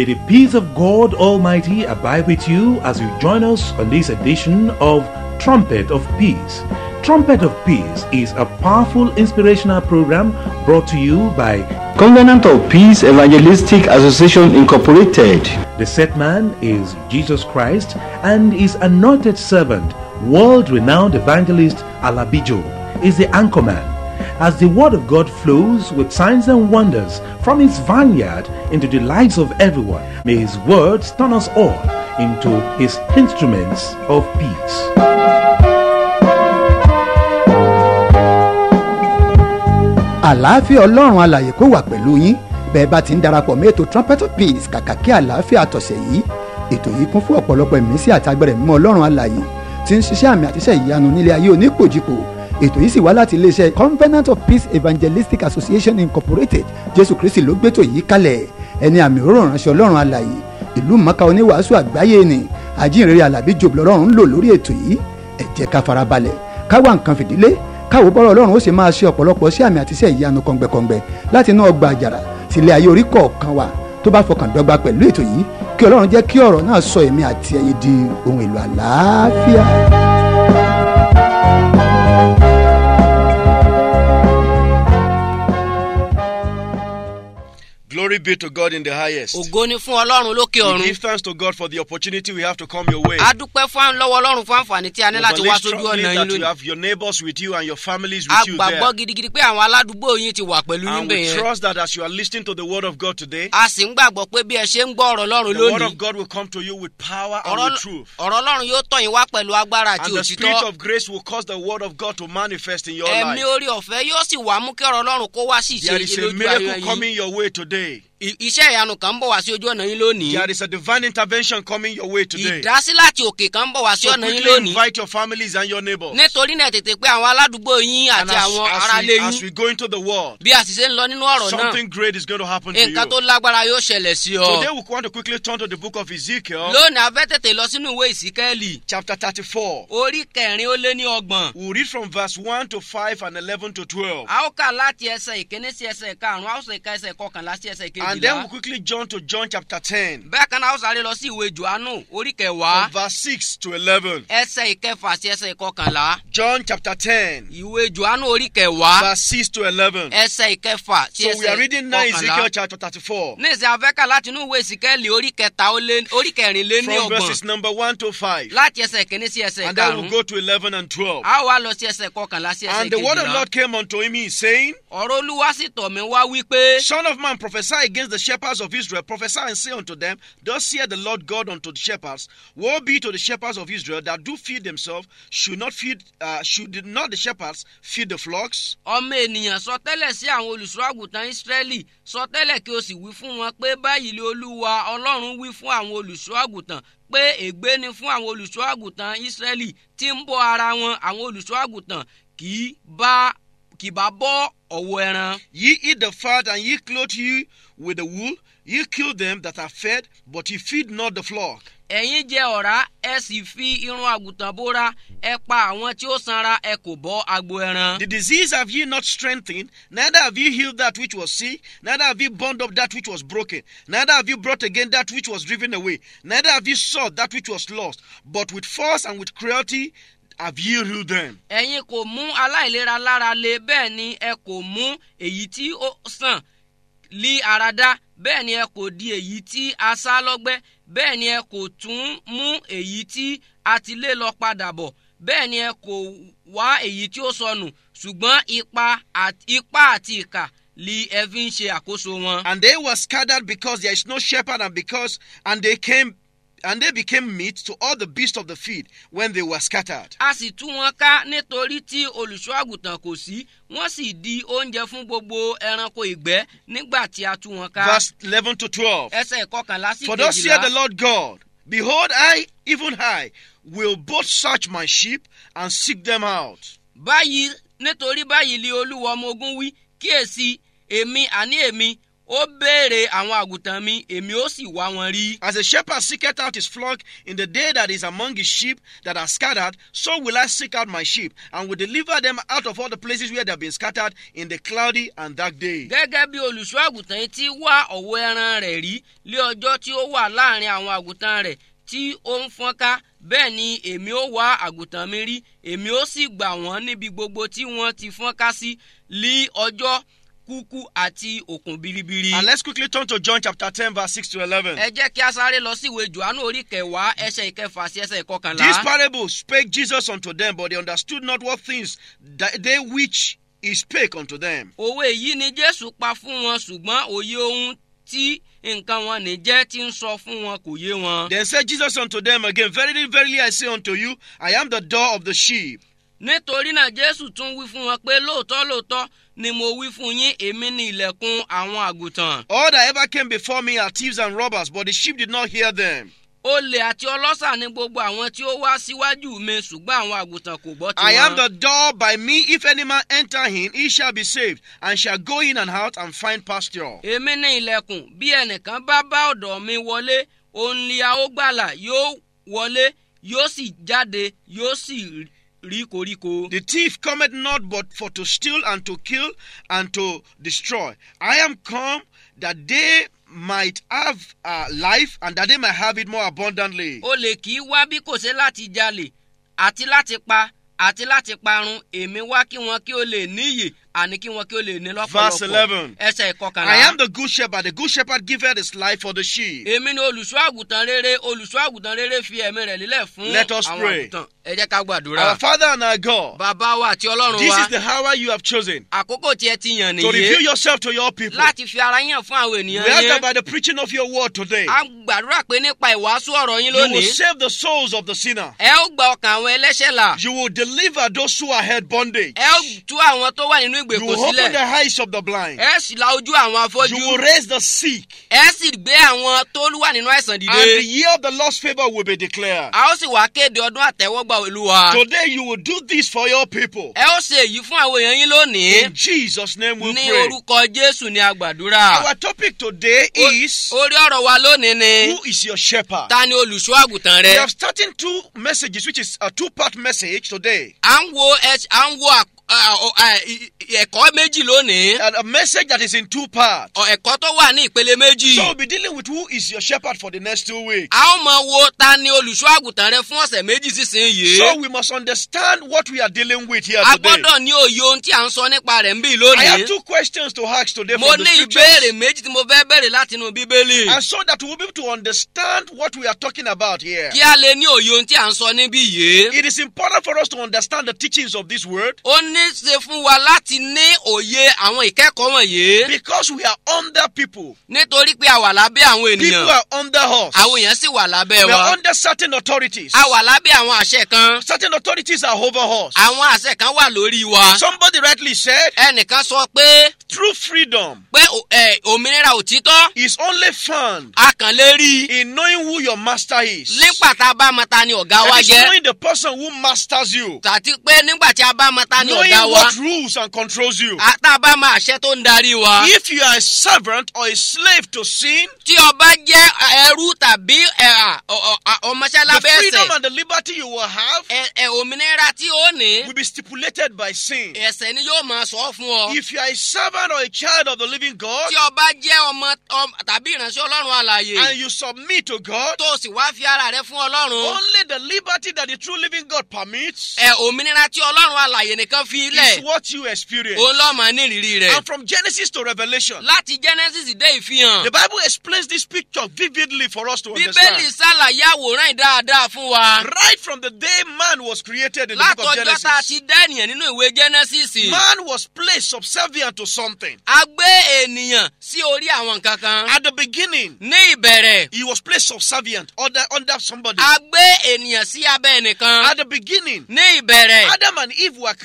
May the peace of God Almighty abide with you as you join us on this edition of Trumpet of Peace. Trumpet of Peace is a powerful inspirational program brought to you by Covenant of Peace Evangelistic Association Incorporated. the set man is Jesus Christ and his anointed servant, world renowned evangelist Alabijo, is the anchorman. As the word of God flows with signs and wonders from his vineyard into the lives of everyone, may his words turn us all into his instruments of peace. àlàáfíà ọlọ́run alàyè kó wà pẹ̀lú yín bẹ́ẹ̀ bá ti ń darapọ̀ mọ́ ètò trumpet of peace kàkà kí àlàáfíà tọ̀sẹ̀ yìí ètò yìí kún fún ọ̀pọ̀lọpọ̀ ìmísí àti agbẹ̀rẹ̀ mímọ́ ọlọ́run alàyè tí ń ṣiṣẹ́ àmì àtiṣẹ́ ìyanu nílé ayé onípòjìpò ètò yìí sì wá láti iléeṣẹ́ covenant of peace evangelistic association incorporated jésù kristi ló gbétò yìí kalẹ̀ ẹni àmì òróró ránṣẹ́ ọlọ́run alàyè ìlú mọ́ká oníwàásù àgbáyé ni àjíǹrere alábí jòbù lọ́rùn ń lò lórí ètò yìí ẹ jẹ́ ká farabalẹ̀ ká wá nǹkan fìdílé káwo bọ́rọ̀ ọlọ́run ó sì máa ṣe ọ̀pọ̀lọpọ̀ sí àmì àti iṣẹ́ ìyanu kọ̀ǹgbẹ̀kọ̀ǹgbẹ̀ láti inú ọgbà àjàrà sílé ayé orí kọ̀ọ̀kan wa tó bá fọkàn dọ́gba pẹ̀lú ètò yìí kí ọlọ́run jẹ́ kí ọ̀rọ̀ náà sọ èmi àti ẹ̀yin di ohun èlò àlàáfíà. Glory be to God in the highest. ògo ni fún ọlọ́run lókè We ọ̀run give thanks to God for the opportunity we have to come your way. a dúpẹ́ fún lọ́wọ́ ọlọ́run fún àǹfààní tí a ní We láti wá believe sójú strongly ọ̀nà yín that you lónìí have your neighbors with you and your families a with you there. gbàgbọ́ gidigidi pé àwọn aládùúgbò yín ti wà pẹ̀lú yín And we bẹ̀ yẹn trust that as you are listening to the word of God today, a sì ń gbàgbọ́ pé bí ẹ ṣe ń gbọ́ ọ̀rọ̀ ọlọ́run the word lónìí of God will come to you with power and ọ̀rọ̀ with truth. ọ̀rọ̀ ọlọ́run yóò tọ̀ yín wá pẹ̀lú agbára àti And the spirit òtítọ́ of grace will cause the word of God to manifest in your ẹ̀mí life. orí ọ̀fẹ́ yóò sì wá mú kí ọ̀rọ̀ ọlọ́run kó wá sí ìṣe There is a lójú ayé miracle yín coming your way today. I- iṣẹ́ ìyanu kan ń bọ̀ wá sí ojú ọ̀nà yín lónìí There is a divine intervention coming your way today. ìdásí láti òkè kan ń bọ̀ wá sí So ọ̀nà yín quickly lónìí invite your families and your neighbors. nítorí náà tètè pé àwọn aládùúgbò yín And àti as, àwọn as aráalé we, yín as we go into the world, bí a sì ṣe ń lọ nínú ọ̀rọ̀ náà something great is going to happen to you. nǹkan tó lágbára yóò ṣẹlẹ̀ sí ọ. Today we want to quickly turn to the book of Ezekiel, lónìí a fẹ́ tètè lọ sínú ìwé ìsíkẹ́ẹ̀lì chapter 34. orí kẹrin ó lé ní ọgbọ̀n. We'll read from verse 1 to 5 and 11 to 12. a ó kà láti ẹsẹ̀ ìkíní sí ẹsẹ̀ karùn-ún a ó sì ka ẹsẹ̀ kọkànlá sí ẹsẹ̀ And then kejìlá. we'll quickly jump to John chapter 10, bẹ́ẹ̀ kan náà a ó sáré lọ sí ìwé johannu orí from kẹwàá verse 6 to 11. ẹsẹ̀ ìkẹfà sí ẹsẹ̀ kọkànlá. John chapter 10, ìwé johannu orí kẹwàá verse 6 to 11. ẹsẹ̀ ìkẹfà sí So we are ẹsẹ̀ reading now Ezekiel kọkànlá. chapter 34, ní ìsìn afẹ́kà láti inú ìwé ìsíkẹ́ẹ̀lì orí kẹta ó lé orí kẹrin lé ní from verses ọgbọ̀n number 1 to 5. láti ẹsẹ̀ ìkíní sí ẹsẹ̀ And then we'll karùn-ún. go to 11 and 12. a ó wá lọ sí ẹsẹ̀ kọkànlá sí ẹsẹ̀ And the word of the kejìlá. Lord came unto him, he saying, ọ̀rọ̀ olúwa sì tọ̀ mí wá wípé. Son of man, prophesy against the shepherds of Israel. Prophesy and say unto them, Thus saith the Lord God unto the shepherds: Woe be to the shepherds of Israel that do feed themselves. Should not feed, uh, should not the shepherds feed the flocks? ọmọ ènìyàn sọ tẹ́lẹ̀ sí àwọn olùṣọ́ àgùntàn ísírẹ́lì sọ tẹ́lẹ̀ kí o sì wí fún wọn pé báyìí lé olúwa ọlọ́run wí fún àwọn olùṣọ́ àgùntàn pé ègbé ni fún àwọn olùṣọ́ àgùntàn ísírẹ́lì tí ń bọ́ ara wọn àwọn olùṣọ́ àgùntàn kì í bá kì bá bọ́ ọ̀wọ́ ẹran. Ye eat the fat, and ye clothe you with the wool. Ye kill them that are fed, but ye feed not the flock. ẹ̀yin jẹ ọ̀rá ẹ sì fi irun àgùntàn bóra ẹ pa àwọn tí ó sanra ẹ kò bọ́ agbo ẹran. The disease have ye not strengthened, neither have ye healed that which was sick, neither have ye bound up that which was broken, neither have ye brought again that which was driven away, neither have ye sought that which was lost, but with force and with cruelty have ye ruled them. ẹ̀yin kò mú aláìlera lára le bẹ́ẹ̀ ni ẹ kò mú èyí tí ó sàn lí ara dá bẹ́ẹ̀ ni ẹ kò di èyí tí a sá lọ́gbẹ́ bẹ́ẹ̀ ni ẹ kò tún mú èyí tí a ti lé lọ padà bọ̀ bẹ́ẹ̀ ni ẹ kò wá èyí tí ó sọnù ṣùgbọ́n ipa àti ipa àti ìkà li ẹ fi ń ṣe àkóso wọn. And they were scattered because there is no shepherd, and because and they came and they became meat to all the beasts of the field when they were scattered. a sì tú wọn ká nítorí tí olùṣọ́ àgùntàn kò sí wọ́n sì di oúnjẹ fún gbogbo ẹranko ìgbẹ́ nígbà tí a tú wọn ká. Verse 11 to 12. ẹsẹ̀ ìkọkànlá sí For thus saith the kejìlá. Lord God, Behold, I, even I, will both search my sheep and seek them out. báyìí nítorí báyìí li olúwa ọmọ ogun wí kíyèsí èmi àní èmi ó béèrè àwọn àgùntàn mi èmi ó sì wá wọn rí. As a shepherd seeketh out his flock in the day that is among his sheep that are scattered, so will I seek out my sheep, and will deliver them out of all the places where they have been scattered in the cloudy and dark day. gẹ́gẹ́ bí olùṣọ́ àgùntàn yìí ti wá ọ̀wọ́ ẹran rẹ̀ rí lé ọjọ́ tí ó wà láàrin àwọn àgùntàn rẹ̀ tí ó ń fọ́nká bẹ́ẹ̀ ni èmi ó wá àgùntàn mi rí èmi ó sì gbà wọ́n níbi gbogbo tí wọ́n ti fọ́nká sí lí ọjọ́ kúkú àti òkun biribiri. And let's quickly turn to John chapter 10, verse 6 to 11. ẹ jẹ́ kí a sáré lọ sí ìwé johannu orí kẹwàá ẹsẹ̀ ìkẹfà sí ẹsẹ̀ ìkọkànlá. This parable spake Jesus unto them, but they understood not what things that they which he spake unto them. òwe yìí ni jésù pa fún wọn ṣùgbọ́n òye ohun tí nǹkan wọn ní jẹ́ ti ń sọ fún wọn kò yé wọn. Then said Jesus unto them again, Verily, verily, I say unto you, I am the door of the sheep. nítorí náà jésù tún wí fún wọn pé lóòótọ́ lóòótọ́ ni mo wí fún yín èmi ní ilẹ̀kùn àwọn àgùntàn. All that ever came before me are thieves and robbers, but the sheep did not hear them. olè àti ọlọ́ṣà ni gbogbo àwọn tí ó wá síwájú mi ṣùgbọ́n àwọn àgùntàn kò gbọ́ I am tiwọn. the door by me. If any man enter in, he shall be saved, and shall go in and out and find pasture. èmi ní ilẹ̀kùn bí ẹnìkan bá bá ọ̀dọ̀ mi wọlé òun ni a ó gbàlà yóò wọlé yóò sì jáde yóò sì rí koríko. The thief cometh not but for to steal and to kill and to destroy. I am come that they might have uh, life and that they might have it more abundantly. olè kì í wá bí kò ṣe láti jalè àti láti pa àti láti parun èmi wá kí wọn kí ó lè níyè àní kí wọn kí ó lè ní Verse lọ́pọ̀lọpọ̀ 11. ẹsẹ̀ I ìkọkànlá. am the good shepherd. The good shepherd giveth his life for the sheep. èmi ni olùṣọ́ àgùntàn rere olùṣọ́ àgùntàn rere fi ẹ̀mí rẹ̀ lílẹ̀ fún Let us àwọn pray. àgùntàn ẹ jẹ́ ká gbàdúrà. Our Father and our God, bàbá wa àti ọlọ́run this wa is the hour you have chosen àkókò tí ẹ ti yàn to reveal nìyí yourself to your people. láti fi ara yàn fún àwọn We ènìyàn ask that yẹn. by the preaching of your word today, a gbàdúrà pé nípa ìwàásù ọ̀rọ̀ yín you will lónìí save the souls of the sinner. ẹ ó gba ọkàn àwọn ẹlẹ́ṣẹ̀ là You will deliver those who are held bondage. ẹ ó tú àwọn tó wà nínú You ìgbèkùn will open the sílẹ̀ eyes of the blind. ẹ sì la ojú àwọn You afọ́jú will raise the sick. ẹ sì gbé àwọn tó wà nínú àìsàn And the dìde year of the Lord's favor will be declared. a ó sì wá kéde ọdún àtẹ́wọ́gbà olúwa Today you will do this for your people. ẹ ó ṣe èyí fún àwọn èèyàn yín lónìí In Jesus' name we ní pray. orúkọ jésù ní agbàdúrà Our topic today is orí ọ̀rọ̀ wa lónìí ni Who is your shepherd? ta ni olùṣọ́ àgùntàn We rẹ have starting two messages, which is a two-part message today. à ń wo ẹ- à ń wo àk- à- à- à- ì- ì- ẹ̀kọ́ méjì lónìí And a message that is in two parts. Ọ- ẹ̀kọ́ tó wà ní ìpele méjì So we'll be dealing with who is your shepherd for the next two weeks. a ó mọ wo ta ni olùṣọ́ àgùntàn rẹ fún ọ̀sẹ̀ méjì sísìnyìí So we must understand what we are dealing with here a today. gbọ́dọ̀ ní òye ohun tí à ń sọ nípa rẹ̀ ń bí I have lónìí two questions to ask today mo from the ní scriptures. ìbéèrè méjì tí mo fẹ́ bẹ̀rẹ̀ láti inú bíbélì And so that we'll be able to understand what we are talking about here. kí a lè ní òye ohun tí à ń sọ níbí yìí It is important for us to understand the teachings of this word ó ní ṣe fún wa láti ní òye àwọn ìkẹ́kọ̀ọ́ wọ̀nyí because we are under people. nítorí pé a wà lábẹ́ àwọn People ènìyàn are under us. àwọn èèyàn sì wà lábẹ́ We are wa under certain authorities. a wà lábẹ́ àwọn àṣẹ kan Certain authorities are over us. àwọn àṣẹ kan wà lórí wa Somebody rightly said, ẹnìkan sọ pé true freedom pé ò- ẹ, òmìnira òtítọ́ is only found a kàn lè rí i in knowing who your master is. nígbà tá a bá mọ ta ni ọ̀gá wa That is jẹ́ knowing the person who masters you. tàbí pé nígbà tí a bá mọ ta ni Knowing ọ̀gá wa what rules and controls you. a- tá a bá mọ àṣẹ tó ń darí wa If you are a servant or a slave to sin, tí ọba jẹ́ ẹrú tàbí ẹ, à, ọ- ọ- à, ọmọọṣẹ́ the lábẹ́ freedom ẹsẹ̀ and the liberty you will have ẹ- ẹ, òmìnira tí ó ní will be stipulated by sin. ẹsẹ̀ ni yóò máa sọ fún ọ If you are a servant or a child of the living God tí ọba jẹ́ ọmọ ọm- tàbí ìránṣẹ́ ọlọ́run àlàyé and you submit to God, tó o sì wá fi ara rẹ fún ọlọ́run only the liberty that the true living God permits ẹ òmìnira tí ọlọ́run àlàyé nìkan fi is lẹ̀ what you experience. òun lọ́mọ nírìírí rẹ̀ And from Genesis to Revelation, láti genesis dé ìfihàn the Bible explains this picture vividly for us to bíbélì understand. ṣàlàyé àwòrán yìí dáadáa fún wa Right from the day man was created in the book of látọjọ́ tá a Genesis, ti dá ènìyàn nínú ìwé genesis man was placed subservient to something. a gbé ènìyàn sí orí àwọn nǹkan kan At the beginning, ní ìbẹ̀rẹ̀ he was placed subservient under, under somebody. a gbé ènìyàn sí abẹ́ ẹnìkan At the beginning, ní ìbẹ̀rẹ̀ Adam and Eve were created.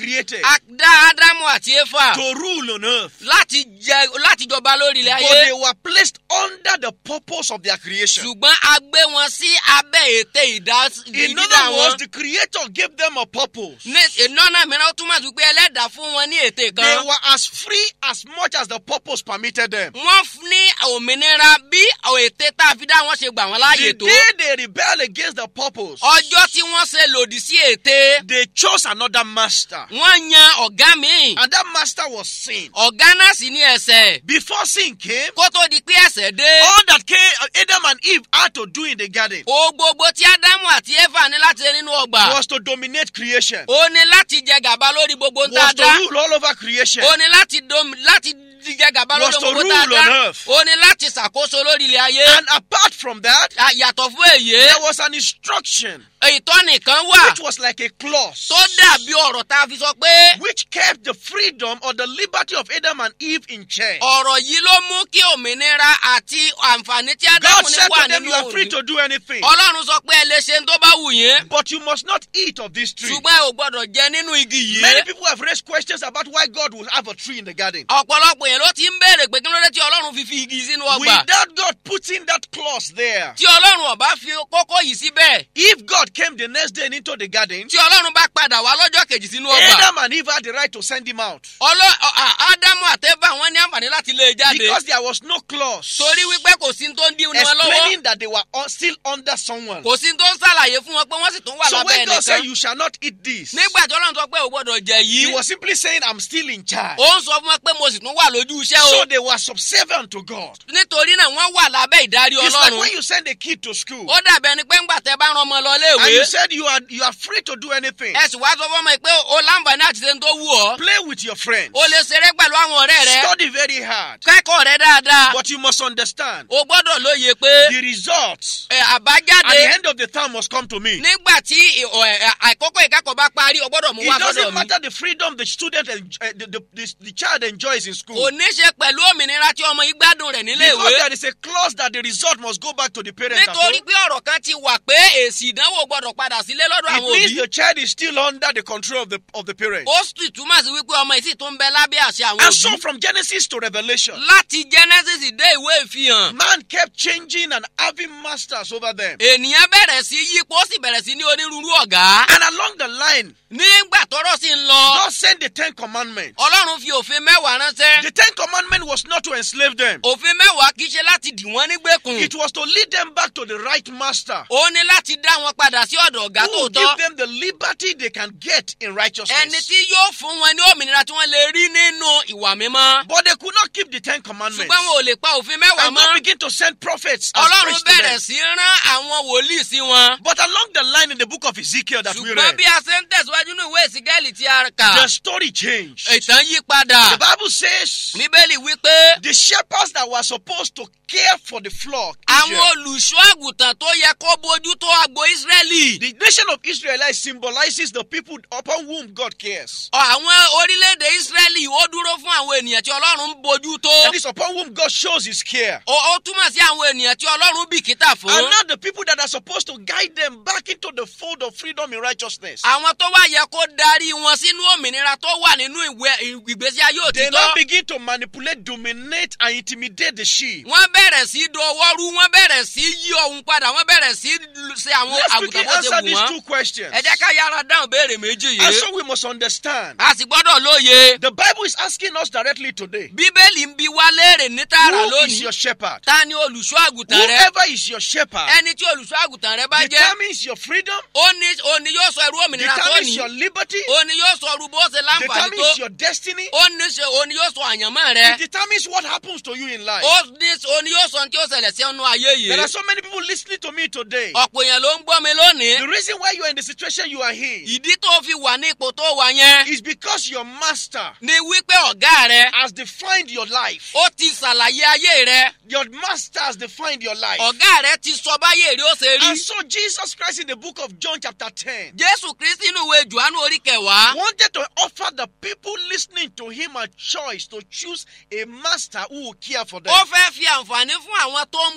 a dá ádámù àti éfà to rule on earth. láti jẹ láti jọba lórí ilẹ̀ But they ayé were placed under the purpose of their creation. ṣùgbọ́n a gbé wọn sí abẹ́ ète ìdá- In ìdídá other words, wọn the Creator gave them a purpose. ní ìnáná mìíràn ó túmọ̀ sí pé ẹlẹ́dàá fún wọn ní ète They kan were as free as much as the purpose permitted them. wọ́n f- ní òmìnira bí ète tá a fi dá wọn ṣe gbà wọ́n láàyè The tó day they rebel against the purpose, ọjọ́ tí wọ́n ṣe lòdì sí ète they chose another master. wọ́n yan ọ̀gá míì And that master was sin. ọ̀gá náà sì ní ẹsẹ̀ Before sin came, kó tó di pé ẹsẹ̀ dé all that came, Adam and Eve had to do in the garden o gbogbo tí ádámù àti éfà ní láti ṣe nínú ọgbà was to dominate creation, ó ní láti jẹ gàba lórí gbogbo ń tá a was to dá rule all over creation. ó ní láti dom láti jẹ gàba Was lórí to gbogbo tá a rule on dá earth. ó ní láti ṣàkóso lórí ilẹ̀ ayé And apart from that, À, yàtọ̀ fún èyí there was an instruction ìtọ́nì kan wà which was like a clause tó dàbí ọ̀rọ̀ tá a fi sọ pé which kept the freedom or the liberty of Adam and Eve in check. ọ̀rọ̀ yìí ló mú kí òmìnira àti àǹfààní tí God ádámù ní said wà to them, nínú You are free òrùn to do anything, ọlọ́run sọ pé ẹ lè ṣe tó bá wù yín but you must not eat of this tree. ṣùgbọ́n ẹ ò gbọ́dọ̀ jẹ nínú igi Many yìí people have raised questions about why God will have a tree in the garden. ọ̀pọ̀lọpọ̀ yẹn ló ti ń béèrè pé kí ló dé tí ọlọ́run fi fi igi sínú ọgbà Without God putting that clause there, tí ọlọ́run ọba fi kókó yìí síbẹ̀ if God came the next day into the garden, tí ọlọ́run bá padà wá lọ́jọ́ kejì sínú ọgbà Adam and Eve had the right to send him out Ọlọ́- ọ- à- ádámù àtẹ́fà wọn ní àǹfààní láti lé e jáde because there was no clause torí wípé kò sí tó ń dí wọn lọ́wọ́ explaining that they were un- still under someone. kò sí tó ń ṣàlàyé fún wọn pé wọ́n sì tún wà So lábẹ́ when God said, ẹnìkan You shall not eat this, nígbà tí ọlọ́run sọ pé ò gbọ́dọ̀ jẹ He yìí was simply saying, I'm still in charge. ó ń sọ fún wọn pé mo sì tún wà lójú iṣẹ́ o So they were subservient to God. nítorí náà wọ́n wà lábẹ́ ìdarí It's like ọlọ́run when you send a kid to school ó dàbí ẹni pé ńgbà tẹ bá rán ọmọ lọ and léèwé you said you are you are free to do anything. ẹ sì wá sọ fún ọmọ yìí pé o láǹfààní àti ṣe ń tó wù ọ́ Play with your friends. o lè ṣeré pẹ̀lú àwọn ọ̀rẹ́ rẹ Study very hard. kẹ́kọ̀ọ́ rẹ dáadáa But you must understand o gbọ́dọ̀ lóye pé the results ẹ, at àbájáde the end of the term must come to me. nígbà tí ì- ọ, ẹ, àkókò ìkẹ́kọ̀ọ́ bá parí o gbọ́dọ̀ mú It wá sọ́dọ̀ doesn't mi matter the freedom the student and uh, the, the, the, the child enjoys in kò school. ní ṣe pẹ̀lú òmìnira tí ọmọ yìí gbádùn rẹ̀ nílé Because ìwé there is a clause that the result must go back to the parent at nítorí home. pé ọ̀rọ̀ kan ti wà pé èsì ìdánwò gbọ́dọ̀ padà sílé lọ́dọ̀ It àwọn means òbí the child is still under the control of the of the parent. ó sì túmọ̀ sí wípé ọmọ yìí sì tún bẹ lábẹ́ àṣẹ àwọn And so òbí from Genesis to Revelation, láti genesis dé ìwé ìfihàn man kept changing and having masters over them. ènìyàn bẹ̀rẹ̀ sí yípo ó sì bẹ̀rẹ̀ sí ní onírúurú ọ̀gá And along the line, nígbà tọ́rọ̀ sì ń lọ God sent the Ten Commandments. ọlọ́run fi òfin mẹ́wàá ránṣẹ́ The Ten Commandments was not to enslave them. òfin mẹ́wàá kì í ṣe láti dì wọ́n nígbèkùn It was to lead them back to the right master ó ní láti dá wọn padà sí ọ̀dọ̀ ọ̀gá who will tòótọ́ give them the liberty they can get in ẹni righteousness. tí yóò fún wọn ní òmìnira tí wọ́n lè rí nínú ìwà mímọ́ But they could not keep the Ten Commandments. ṣùgbọ́n wọn ò lè pa òfin mẹ́wàá And God mọ́ began to send prophets as ọlọ́run priests to bẹ̀rẹ̀ them. sí rán àwọn wòlíì sí wọn But along the line in the book of Ezekiel that we ṣùgbọ́n read, bí a ṣe ń tẹ̀síwájú ní ìwé ìsígẹ́lì tí a kà the story changed. ìtàn yí padà The Bible says bíbélì wípé the shepherds that were supposed to care for the flock, àwọn Israel, olùṣọ́ àgùntàn tó yẹ kó bójú tó agbo ísírẹ́lì the nation of Israelites symbolizes the people upon whom God cares. àwọn orílẹ̀-èdè ísírẹ́lì ó dúró fún àwọn ènìyàn tí ọlọ́run ń bójú tó That is upon whom God shows his care. ó ó túmọ̀ sí àwọn ènìyàn tí ọlọ́run bìkítà fún And not the people that are supposed to guide them back into the fold of freedom in righteousness. àwọn tó wá yẹ kó darí wọn sínú òmìnira tó wà nínú ìwé ìgbésí ayé They now òtítọ́ begin to manipulate, dominate, and intimidate the sheep. wọ́n bẹ̀rẹ̀ sí dọwọ́ rú wọ́n bẹ̀rẹ̀ sí yí ohun padà wọ́n bẹ̀rẹ̀ sí ṣe àwọn Let's quickly àgùntàn bó ṣe answer wù these wọ́n two questions. ẹ jẹ́ ká yára dáhùn béèrè méjì And yìí so we must understand. a sì gbọ́dọ̀ lóye The Bible is asking us directly today bíbélì ń bi wá léèrè ní tààrà who is lónìí your shepherd? ta ni olùṣọ́ àgùntàn rẹ Whoever is your shepherd ẹni tí olùṣọ́ àgùntàn rẹ bá jẹ́ determines your freedom, ó ní ó ní yóò sọ irú òmìnira tó determines ní your liberty, ó ní yóò sọ irú bó ṣe láǹfààní tó determines your destiny, ó ní ṣe ó ní yóò sọ àyànmọ́ rẹ it determines what happens to you in life. ó ní ó ní yóò sọ ohun tí ó ṣẹlẹ̀ sí ọ̀nà ayé yìí There are so many people listening to me today. ọ̀pọ̀ èèyàn ló ń gbọ́ mi lónìí The reason why you are in the situation you are in ìdí tó fi wà ní ipò tó wà yẹn is because your master ni wípé ọ̀gá rẹ has defined your life. ó ti ṣàlàyé ayé rẹ Your master has defined your life. ọ̀gá rẹ ti sọ báyé rí ó ṣe rí And so Jesus Christ in the book of John chapter 10 jésù kristi nínú ìwé johannu orí kẹwàá wanted to offer the people listening to him a choice to choose a master who will care for them. ó fẹ́ fi àǹfààní fún àwọn tó ń gbọ́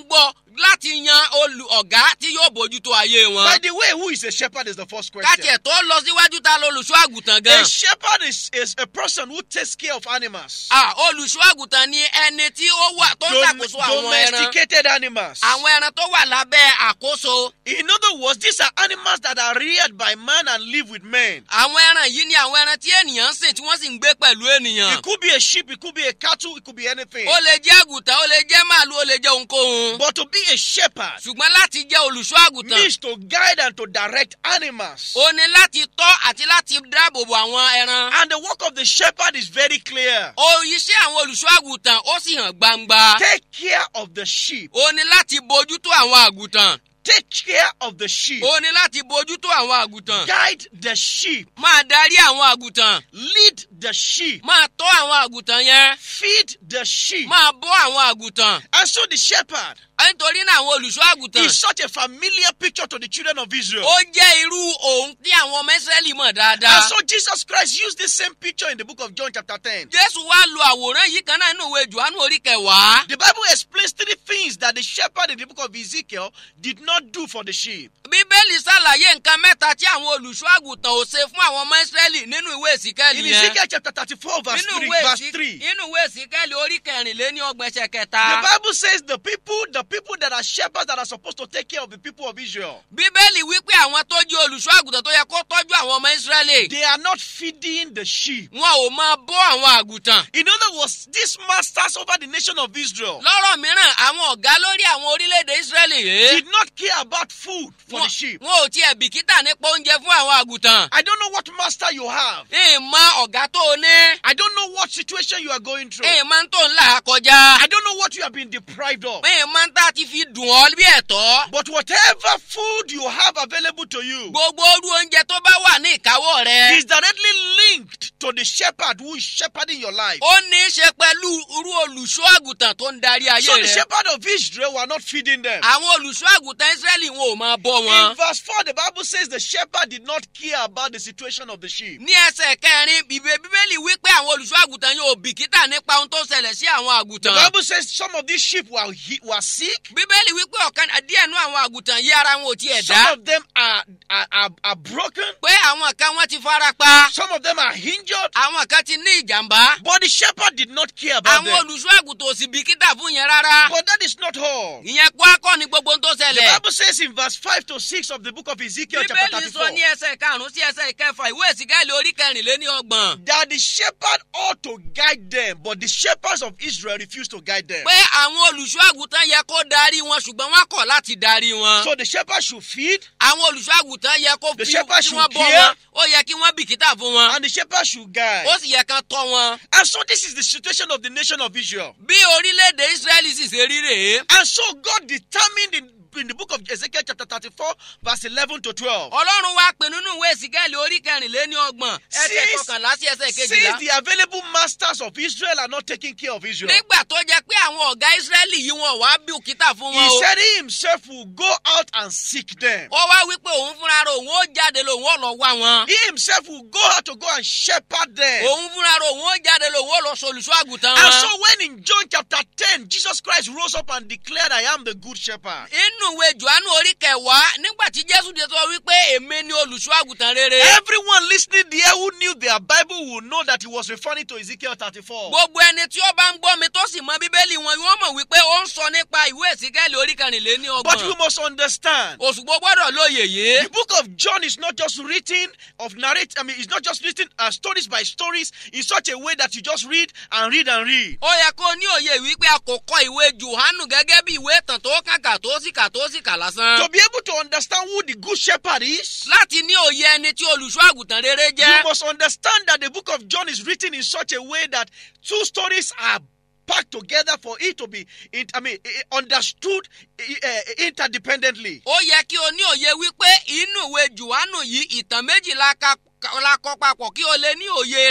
láti yan olù ọ̀gá tí yóò bójútó ayé By wọn. the way, who is a shepherd is the first question. kátiẹ̀ tó lọ síwájú ta lolùṣọ́ àgùntàn gan. A shepherd is, is a person who takes care of animals. Ah, olùṣọ́ àgùntàn ni ẹni tí ó wà tó ń Dom- ṣàkóso àwọn ẹran. domesticated animals. àwọn ẹran tó wà lábẹ́ àkóso. In other words, these are animals that are reared by man and live with men. àwọn ẹran yìí ni àwọn ẹran tí ènìyàn ń sìn tí wọ́n sì ń gbé pẹ̀lú ènìyàn. It could be a sheep, it could be a cattle, it could be anything. ó lè jẹ́ àgùntàn ó lè jẹ́ màálù ó lè jẹ́ ohunkóhun. But to be a shepherd ṣùgbọ́n láti jẹ́ olùṣọ́ àgùntàn means to guide and to direct animals. ó ní láti tọ́ àti láti dáàbò bo àwọn ẹran. And the work of the shepherd is very clear. ó iṣẹ́ àwọn olùṣọ́ àgùntàn ó sì hàn gbangba. Take care of the sheep. ó ní láti bójútó àwọn àgùntàn. Take care of the sheep. ó ní láti bójútó àwọn àgùntàn. Guide the sheep. máa darí àwọn àgùntàn. Lead the sheep. máa tọ́ àwọn àgùntàn yẹn. Feed the sheep. máa bọ́ àwọn àgùntàn. And so the shepherd nítorí náà àwọn olùṣọ́ àgùntàn. is such a familiar picture to the children of Israel. ó jẹ́ irú òun tí àwọn ọmọ ìsírẹ́lì mọ̀ dáadáa. And so Jesus Christ used this same picture in the book of John chapter 10. jésù wá lo àwòrán yìí kan náà nínú ìwé johannu orí kẹwàá. The Bible explains three things that the shepherd in the book of Ezekiel did not do for the sheep. bíbélì ṣàlàyé nǹkan mẹ́ta tí àwọn olùṣọ́ àgùntàn ò ṣe fún àwọn ọmọ ìsírẹ́lì nínú ìwé ìsìkẹ́lì In yẹn. Ezekiel chapter 34, verse nínú 3, ìwé verse ìsì- 3. nínú ìwé ìsìkẹ́lì orí kẹrìnléní ọgbẹ̀nsẹ̀ The kẹta. Bible says the people, the people that are shepherds that are supposed to take care of the people of Israel, bíbélì wípé àwọn tó jẹ́ olùṣọ́ àgùntàn tó yẹ kó tọ́jú àwọn ọmọ ìsírẹ́lì. they are not feeding the sheep. wọn ò máa bọ́ àwọn àgùntàn. In other words, these masters over the nation of Israel lọ́rọ̀ mìíràn àwọn ọ̀gá lórí àwọn orílẹ̀-èdè ìsírẹ́lì yìí. did not care about food for the sheep. wọn ò tiẹ̀ bìkítà nípa oúnjẹ fún àwọn àgùntàn. I don't know what master you have. ìmọ̀ ọ̀gá tó o ní. I don't know what situation you are going through. ìmọ̀ tó ń là á kọjá. I don't know what you have been deprived of. ìmọ̀ tá a ti fi dùn ọ́ bí ẹ̀tọ́. But whatever food you have available to you gbogbo orú oúnjẹ tó bá wà ní ìkáwọ́ rẹ. is directly linked to the shepherd who is shepherding your life. ó ní í ṣe pẹ̀lú irú olùṣọ́ àgùntàn tó ń darí ayé So the rẹ. shepherd of Israel were not feeding them. àwọn olùṣọ́ àgùntàn ìsírẹ́lì wọn ò máa bọ́ In wọn. verse 4, the Bible says the shepherd did not care about the situation of the sheep. ní ẹsẹ̀ kẹrin ìwé bíbélì wípé àwọn olùṣọ́ àgùntàn yóò bìkítà nípa ohun tó ṣẹlẹ̀ sí àwọn The àgùntàn. Bible says some of these sheep were, he- were sick, bíbélì wípé ọ̀kan díẹ̀ nú àwọn àgùntàn yí ara wọn ò tiẹ̀ some dá. of them are, are, are, are broken, pé àwọn kan wọ́n ti fara pa. some of them are injured, àwọn kan ti ní ìjàmbá. but the shepherd did not care about àwọn them. olùṣọ́ àgùntàn ò sì bìkítà fún yẹn rárá. But that is not all. ìyẹn kó akọ́ ni gbogbo ohun tó The ṣẹlẹ̀. Bible says in verse 5 to 6 of the book of Ezekiel, chapter bíbélì 34, sọ ní ẹsẹ̀ karùn-ún sí ẹsẹ̀ ìkẹfà ìwé ìsìgáìlì orí kẹrìnléní ọgbọ̀n. that the shepherd ought to guide them, but the shepherds of Israel refused to guide them. pé àwọn olùṣọ́ àgùntàn yẹ kó darí wọn ṣùgbọ́n wọn kọ̀ láti darí wọn. So the shepherd should feed, àwọn olùṣọ́ àgùntàn yẹ kó The fi shepherd kí should wọ́n bọ́ care. wọn ó yẹ kí wọ́n bìkítà fún wọn and the shepherd should guide. ó sì yẹ kán tọ́ wọn. And so this is the situation of the nation of Israel. bí orílẹ̀-èdè israẹli sì ṣe rí rèé. And so God determined in, in the book of Ezekiel chapter 34, verse 11 to 12. ọlọ́run wá pinnu nínú ìwé ìsìgáìlì orí kẹrìnléní ọgbọ̀n ẹsẹ̀ Since- kọkànlá sí ẹsẹ̀ Since kejìlá. the available masters of Israel are not taking care of Israel, nígbà tó jẹ́ pé àwọn ọ̀gá israẹli yìí wọn wá bí òkúta fún wọn he o. said he himself will go out and seek them. ó wá wípé òun fúnra rẹ̀ òun ó jáde lòun ó lọ wá wọn. He himself will go out to go and shepherd them. òun fúnra rẹ̀ òun ó jáde lòun ó lọ solùṣọ́ àgùntàn And so wọn. when in John chapter 10, Jesus Christ rose up and declared, I am the good shepherd. inú ìwé johannu orí kẹwàá nígbà tí jésù dé sọ wípé èmi ni olùṣọ́ àgùntàn rere. Everyone listening there who knew their Bible will know that he was referring to Ezekiel 34. gbogbo ẹni tí ó bá ń gbọ́ mi tó sì mọ bíbélì wọn yóò mọ̀ wípé ó ń sọ nípa ìwé ìsíkẹ́lì orí kẹrìnléní But we ọgbọ̀n. must understand òṣùgbọ́ gbọ́dọ̀ lóye yìí. the book of John is not just written of narrate, I mean, it's not just written uh, stories by stories in such a way that you just read and read and read. ó yẹ kó ní òye wípé a kò kọ ìwé johannu gẹ́gẹ́ bí ìwé ìtàn tó kàkà tó sì kà tó sì kà lásán. To be able to understand who the good shepherd is, láti ní òye ẹni tí olùṣọ́ àgùntàn rere you jẹ́. must understand that the book of John is written in such a way that two stories are packed together for it to be, in- I mean, eh, eh, understood eh, eh, interdependently. ó yẹ kí o ní òye wípé inú ìwé johannu yìí ìtàn méjì la ka- la kọ papọ̀ kí o lè ní òye rẹ̀.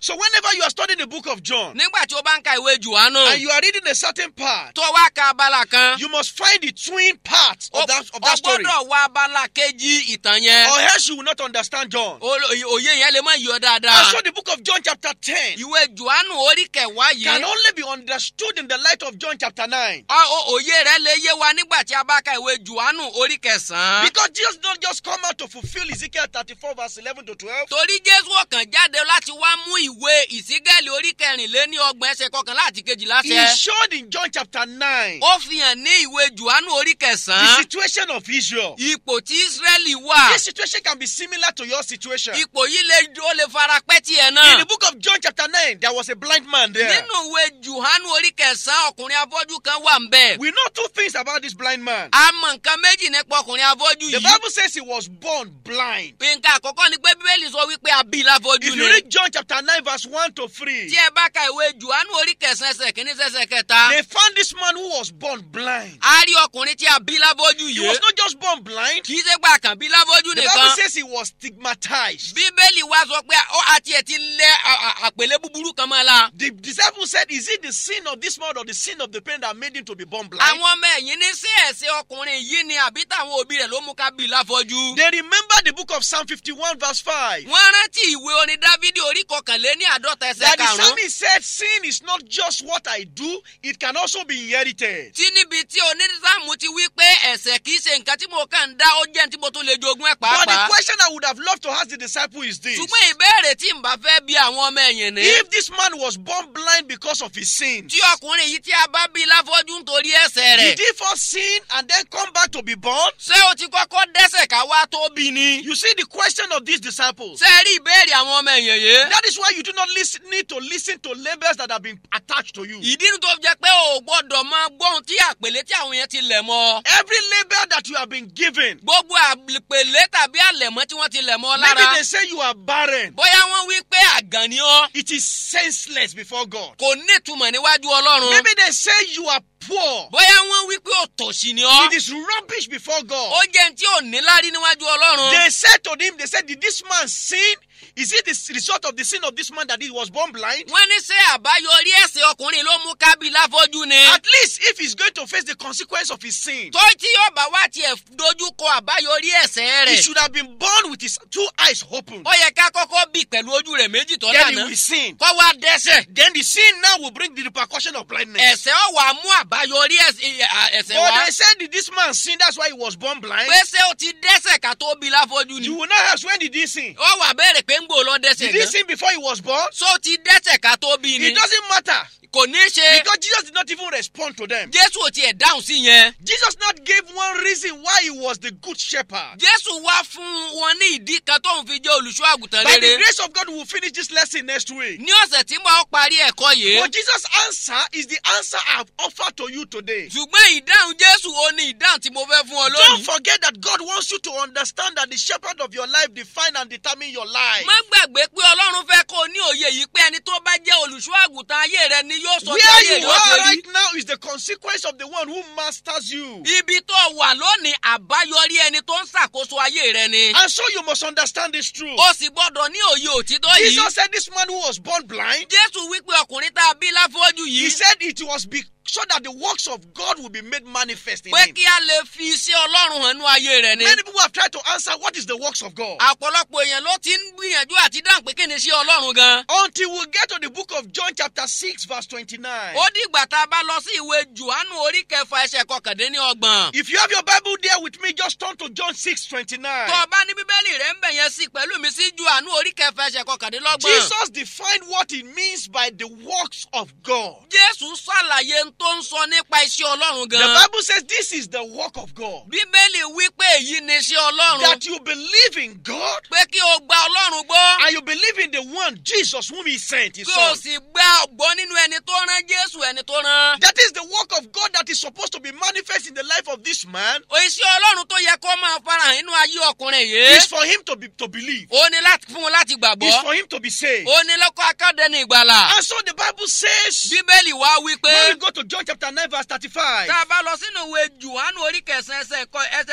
So whenever you are studying the book of John nígbà tí o bá ń ka ìwé jùwánù and you are reading a certain part, tó wá ka abala kan you must find the twin parts o of that, of o that story. gbọ́dọ̀ wá abala kejì ìtàn yẹn Or else you will not understand John. O- òye yẹn lè má yọ And dáadáa so the book of John chapter 10 ìwé jùwánù orí kẹwàá can yìí only be understood in the light of John chapter 9. ọ- o- òye rẹ lè yé wa nígbà tí a bá ka ìwé jùwánù orí kẹsàn-án Because Jesus not just come out to fulfill Ezekiel 34 verse 11 to 12. torí jésù ọkàn jáde láti wá mú ìwé ìsígẹ́lì orí kẹrìnléní ọgbọ̀n ẹsẹ̀ kọkànlá àti kejìlá He ṣẹ showed in John chapter 9 ó fi hàn ní ìwé jùwánù orí the kẹsàn-án situation of Israel. ipò tí israẹli wà This situation can be similar to your situation. ipò yìí lè ó lè fara pẹ́ tiẹ̀ In náà the book of John chapter 9, there was a blind man there. nínú ìwé jùwánù orí kẹsàn-án ọkùnrin afọ́jú kan wà ń bẹ̀ We know two things about this blind man. a mọ nǹkan méjì nípa ọkùnrin afọ́jú The yìí Bible says he was born blind. nǹkan àkọ́kọ́ ni pé bíbélì sọ wípé abí láfọ́jú If ni you read John chapter 9, verse 1 to 3, tí ẹ bá ka ìwé jùwánù orí kẹsàn-án ẹsẹ̀ kìíní sẹ́sẹ̀ kẹta they found this man who was born blind. a rí ọkùnrin tí a bí láfọ́jú He yìí was not just born blind, kì í ṣe pé àkànbí láfọ́jú the nìkan Bible says he was stigmatized. bíbélì wa sọ pé ó àti ẹ̀ ti lẹ à- à- àpèlé búburú kan mọ́ la. The disciples said, Is it the sin of this man or the sin of the parent that made him to be born blind? àwọn ọmọ ẹ̀yìn ní sí ẹ̀sẹ̀ ọkùnrin yìí ni àbí táwọn òbí rẹ̀ ló mú ká bí láfọ́jú. They remember the book of Psalm 51, verse 5. wọ́n rántí ìwé orin dávidi orí kọkànléní àádọ́ta ẹsẹ̀ That the karùn-ún psalmist said, Sin is not just what I do, it can also be inherited. tí níbi tí onídàámù ti wí pé ẹ̀sẹ̀ kìí ṣe nǹkan tí mo kàn ń dá ó jẹ́ ní tí mo tún lè jogún ẹ̀ But the pàápàá. question I would have loved to ask the disciple is this ṣùgbọ́n ìbéèrè tí n bá fẹ́ bí àwọn ọmọ ẹ̀yìn ní. If this man was born blind because of his sins, tí ọkùnrin yìí tí a bá bí láfọ́jú nítorí ẹ̀sẹ̀ rẹ̀. did he first sin and then come back to be born? ṣé o ti kọ́kọ́ dẹ́sẹ̀ ká wá tó bí ni. You see the question of these disciples. ṣé ẹ rí ìbéèrè àwọn ọmọ ẹ̀yìn yìí. That is why you do not listen, need to listen to labels that have been attached to you. ìdí nu tó fi jẹ́ pé o ò gbọ́dọ̀ máa gbóhùn tí àpèlé tí àwọn yẹn ti lẹ̀ mọ́. Every label that you have been given, gbogbo àpèlé tàbí àlẹ̀mọ́ tí wọ́n ti lẹ̀ mọ́ maybe lára. they say you are barren. bóyá wọ́n wí pé àgàn ni ọ́ It is senseless before God. kò ní ìtumọ̀ níwájú ọlọ́run. Maybe they say you are poor. bóyá wọ́n wí pé òtòṣì ni ọ́. It is rubbish before ó God. jẹ́ ní tí ò ní lárí níwájú ọlọ́run. They said to him, they said, Did this man sin? Is it the result of the sin of this man that he was born blind? wọ́n ní ṣé àbáyọrí ẹ̀sìn ọkùnrin ló mú kábí láfọ́jú ni. At least if he's going to face the consequence of his sin, tó tí yóò bá wá tiẹ̀ dojú kọ àbáyọrí ẹ̀sẹ̀ he rẹ̀. should have been born with his two eyes open. ó yẹ ká kọ́kọ́ bí pẹ̀lú ojú rẹ̀ méjì tó Then he lànà. will sin. kọ́ wá dẹ́sẹ̀. Then the sin now will bring the repercussion of blindness. ẹ̀sẹ̀ ọ̀ wá mú àbáyọrí ẹ̀sẹ̀ ẹ̀sẹ̀ But wá. they said, Did this man sin? That's why he was born blind. pé ṣé o ti dẹ́sẹ̀ ká tó bí láfọ́jú ni. You will not ask when did he sin? ó wà bẹ̀rẹ̀ pé ń gbò lọ dẹ́sẹ̀ Did he gan. sin before he was born? so ti dẹ́sẹ̀ ká tó bí ni. It doesn't matter kò ní í ṣe. because Jesus did not even respond to them. jésù ò tiẹ̀ dáhùn sí yẹn. Jesus not gave one reason why he was the good shepherd. jésù wá fún wọn ní ìdí kan tóun fi jẹ́ olùṣọ́ àgùntàn By the rere. grace of God, we will finish this lesson next week. ní ọ̀sẹ̀ tí mo á parí ẹ̀kọ́ yìí. But Jesus' answer is the answer I've offered to you today. ṣùgbọ́n ìdáhùn jésù ó ní ìdáhùn tí mo fẹ́ fún ọ Don't lónìí. forget that God wants you to understand that the shepherd of your life define and determine your life. má gbàgbé pé ọlọ́run fẹ́ kó o ní òye yìí pé ẹni tó bá jẹ́ olùṣọ́ àgùntàn ayé rẹ ni yóò sọ bí Where ayé you yóò ṣe are rí. right now is the consequence of the one who masters you. ibi tó wà lónìí àbáyọrí ẹni tó ń ṣàkóso ayé rẹ ni. And so you must understand this truth. o sì gbọ́dọ̀ ní òye òtítọ́ yìí. Jesus said this man who was born blind, jésù wípé ọkùnrin tá a bí láfọ́jú he yìí. said it was be- so that the works of God will be made manifest in pé him. kí a lè fi iṣẹ́ ọlọ́run hàn ní ayé rẹ ni. Many people have tried to answer what is the works of God. àpọ̀lọpọ̀ èèyàn ló ti ń gbìyànjú àti dáhùn pé kí ni iṣẹ́ ọlọ́run gan. Until we get to the book of John, chapter 6, verse 29. ó dìgbà tá a bá lọ sí ìwé jùhánù orí kẹfà ẹsẹ̀ kọkàndínlọ́gbọ̀n. If you have your Bible there with me, just turn to John 6, 29. tó o bá ní bíbélì rẹ̀ ń bẹ̀ yẹn sí pẹ̀lú mi sí jùhánù orí kẹfà ẹsẹ̀ kọkàndínlọ́gbọ̀n. Jesus defined what it means by the works of God. jésù ṣàlàyé n tó ń sọ nípa iṣẹ́ ọlọ́run The gan. Bible says this is the work of God. bíbélì wí pé èyí ni iṣẹ́ ọlọ́run. That you believe in God pé kí o gba ọlọ́run gbọ́. and you believe in the one, Jesus, whom He sent, His kí o Son. sì gba ọgbọ́n nínú ẹni tó rán jésù ẹni tó rán. That is the work of God that is supposed to be manifest in the life of this man. iṣẹ́ ọlọ́run tó yẹ kó máa farahàn nínú ayé ọkùnrin Is yìí. for him to be to believe. ó ní láti fún un láti Is gbàgbọ́. for him to be saved. ó ní lọ́kọ́ akádẹ́ni ìgbàlà. And so the Bible says, bíbélì wá wí pé. when we go to John chapter 9, verse 35, tá a bá lọ sínú ìwé jùhánù orí kẹsàn-án ẹsẹ̀ kọ- ẹsẹ̀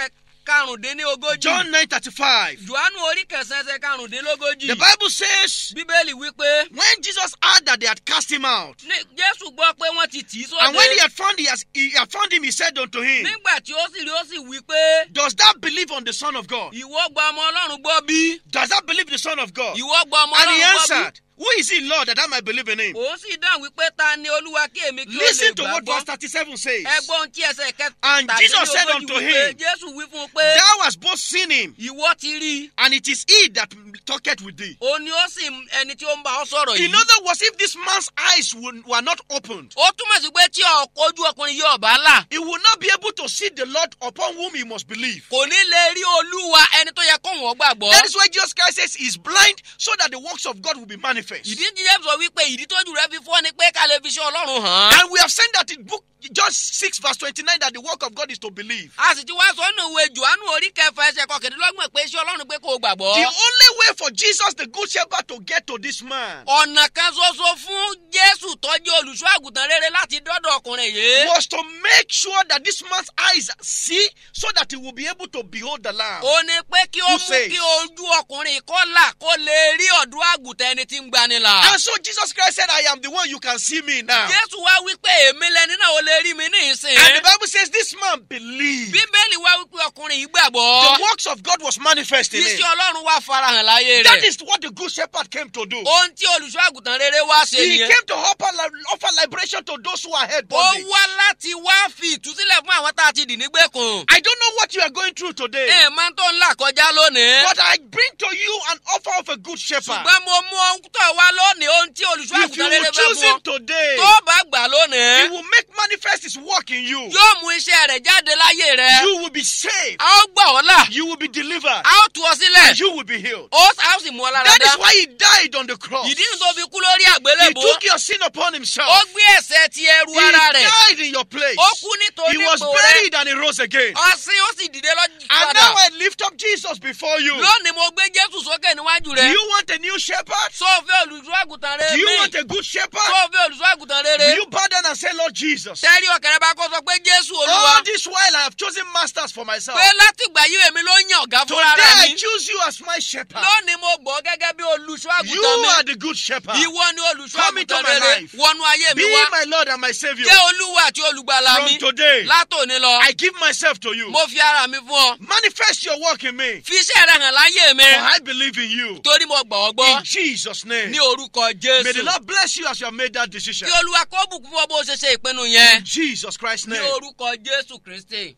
karùndínlógójì John 9 35. johannu orí kẹsàn-án ẹsẹ̀ karùndínlógójì The Bible says, bíbélì wípé when Jesus heard that they had cast him out, ní jésù gbọ́ pé wọ́n ti tì í and when he sóde had found, he has, he had found him, he said unto him, nígbà tí ó sì rí ó sì wí pé Does thou believe on the Son of God? ìwọ gba ọmọ ọlọ́run gbọ́ bí Does thou believe the Son of God? ìwọ gba ọmọ And he ọlọ́run gbọ́ bí answered, Who is he, Lord, that I might believe in him? òun sì dáhùn wípé ta ni olúwa kí èmi kí ó lè Listen to what verse gbàgbọ́ 37 says. ẹgbọ́n ohun tí ẹsẹ̀ And Jesus said kẹtàdínlógójì unto wípé him, jésù wí fún un pé Thou hast both seen him, ìwọ ti rí i and it is he that talketh with thee. òun ni ó sì ẹni tí ó ń bá ọ sọ̀rọ̀ In yìí other words, if this man's eyes were were not opened, ó túmọ̀ sí pé tí ọkọ̀ ojú ọkùnrin yóò bá là he will not be able to see the Lord upon whom he must believe. kò ní lè rí olúwa ẹni tó yẹ kó wọ́n gbàgbọ́. That is why Jesus Christ says he's blind so that the works of God will be manifest. ìdí jíjẹ́ sọ wípé ìdí tójú rẹ fi fọ́ ni pé ká lè fi ṣe ọlọ́run hàn án. And we have seen that in book John 6, verse 29, that the work of God is to believe. a sì ti wá sọ nínú ìwé johannu orí kẹfà ẹsẹ̀ kọkàndínlọ́gbọ̀n pé iṣẹ́ ọlọ́run pé kó o gbàgbọ́. The only way for Jesus, the good shepherd, to get to this man ọ̀nà kan ṣoṣo fún jésù tọ́jú olùṣọ́ àgùntàn rere láti dọ́dọ̀ ọkùnrin yìí. was to make sure that this man's eyes see so that he will be able to behold the lamb. ó ní pé kí ó Who mú says? kí ojú ọkùnrin kó là kó lè rí ọ̀dọ́ àgùntàn ẹni tí ń gbani là. And so Jesus Christ said, I am the one you can see me now. jésù wá wípé èmi lẹni náà ó lè rí mi ní ìsìn. And the Bible says this man believed. bíbélì wá wípé ọkùnrin yìí The gbàgbọ́. works of God was manifest in iṣẹ́ him. ọlọ́run wá farahàn láyé That rẹ̀. is what the good shepherd came to do. ohun tí olùṣọ́ àgùntàn rere wá ṣe He nìyẹn. came to offer, li- offer liberation to those who are head ó bondage. wá láti wá fi ìtúsílẹ̀ fún àwọn tá a ti dì nígbèkùn. I don't know what you are going through today, ẹ máa ń tó ńlá kọjá lónìí. but I bring to you an offer of a good shepherd. ṣùgbọ́n mo mú ohun tó wá lónìí ohun tí olùṣọ́ If you àgùntàn will rere fẹ́ choose fún him ọ. today, tó bá gbà he lónìí. will make manifest his work in you. yóò mú iṣẹ́ rẹ̀ jáde láyé rẹ̀. You will be saved. a ó gbà ọ́ là. You will be delivered. a ó tu ọ sílẹ̀. And you will be healed. ó a ó sì mú ọ lára That dá. is why he died on the cross. ìdí nu tó fi kú lórí He àgbélébùú. took your sin upon ó himself. gbé ẹ̀ṣẹ̀ ti ẹrù He ara rẹ̀. died in your place. ó kú nítorí He was ipò rẹ̀. buried and he rose again. ọ̀sìn ó sì dìde lọ́jọ́ And padà. now I lift up Jesus before you. lónìí mo gbé jésù sókè níwájú Do rẹ̀. you want a new shepherd? sọ́ọ̀fẹ́ olùṣọ́ àgùntàn rere Do you mi. want a good shepherd? sọ́ọ̀fẹ́ olùṣọ́ àgùntàn Will rere. you bow down and say, Lord Jesus? tẹ́rí ọ̀kẹ́rẹ́ bá kọ́ sọ pé jésù olúwa. All this while I have chosen masters for myself. pé látìgbà yìí èmi ló ń yan ọ̀gá fúnra Today rẹ̀ I mi. choose you as my shepherd. lónìí mo gbọ́ gẹ́gẹ́ bí olùṣọ́ You àgùntàn mi. are the good shepherd. ìwọ ni olùṣọ́ Come into àgùntàn my rere life. wọnú ayé mi Be wá. my Lord and my Savior. jẹ́ olúwa àti olùgbàlà From mi. today, látòní lọ. I give myself to you. mo fi ara mi fún ọ. Manifest your work in me. fi iṣẹ́ rẹ hàn láyé mi. For I believe in you. torí mo gbọ́ ọ In gbọ́. Jesus' name. ní orúkọ May the jésù. Lord bless you as you have made that decision. kí olúwa kó bùkún fún ọ bó ṣe ṣe ìpinnu yẹn. In Jesus Christ's ní name. orúkọ jésù kristi.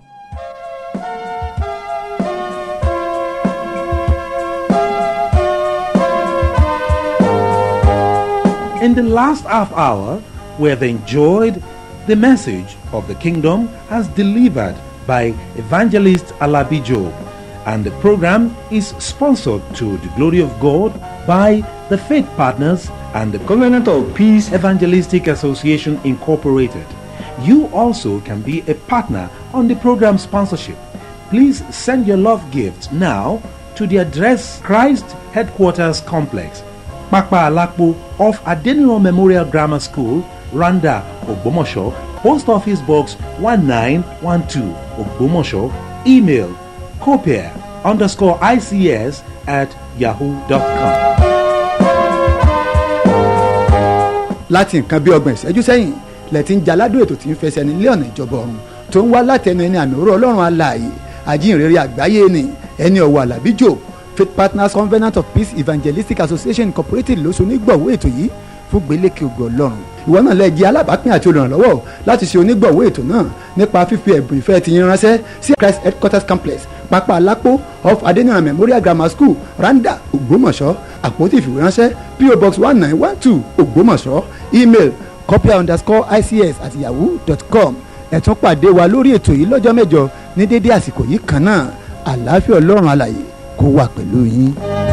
In the last half hour, we have enjoyed the message of the kingdom as delivered by evangelist Alabi Job, and the program is sponsored to the glory of God by the Faith Partners and the Covenant of Peace Evangelistic Association Incorporated. You also can be a partner on the program sponsorship. Please send your love gifts now to the address Christ Headquarters Complex, Pakpa Alakpo off Adeniro Memorial Grammar School, Randa, Ogbomosho, Post Office Box 1912, Ogbomosho, email copier underscore ICS at yahoo.com. láti nǹkan bí ọgbọ̀n ìṣẹ́jú sẹ́yìn lẹ ti ń jaládùn ètò tí ń fẹsẹ̀ nílé ọ̀nà ìjọba ọ̀run tó ń wá látẹnu ẹni àmì òró ọlọ́run alààyè àjíǹrere àgbáyé ni ẹni ọ̀wọ̀ àlàbí jò faith partners covenant of peace evangelistic association incorporated ló so onígbọ̀wọ́ ètò yìí fún gbélékè ògo ọlọ́run ìwọ náà lè jẹ́ alábàápín àti olùrànlọ́wọ́ láti ṣe onígbọ̀wọ́ ètò náà nípa fífi ẹ̀bùn ìfẹ́ ti yín ránṣẹ́ sí christ headquarters complex pápá alápò off adeniran memorial grammar school randa ògbómọ̀ṣọ́ àpótí ìfìwéránṣẹ́ po box one nine one two ògbómọ̀ṣọ́ email copia underscore ics at yahoo dot com ẹ tún pàdé wa lórí ètò yìí lọ́jọ́ mẹ́jọ ní dédé àsìkò yìí kan náà àlàáfíà ọlọ́run alàyè kó wà pẹ̀lú yín.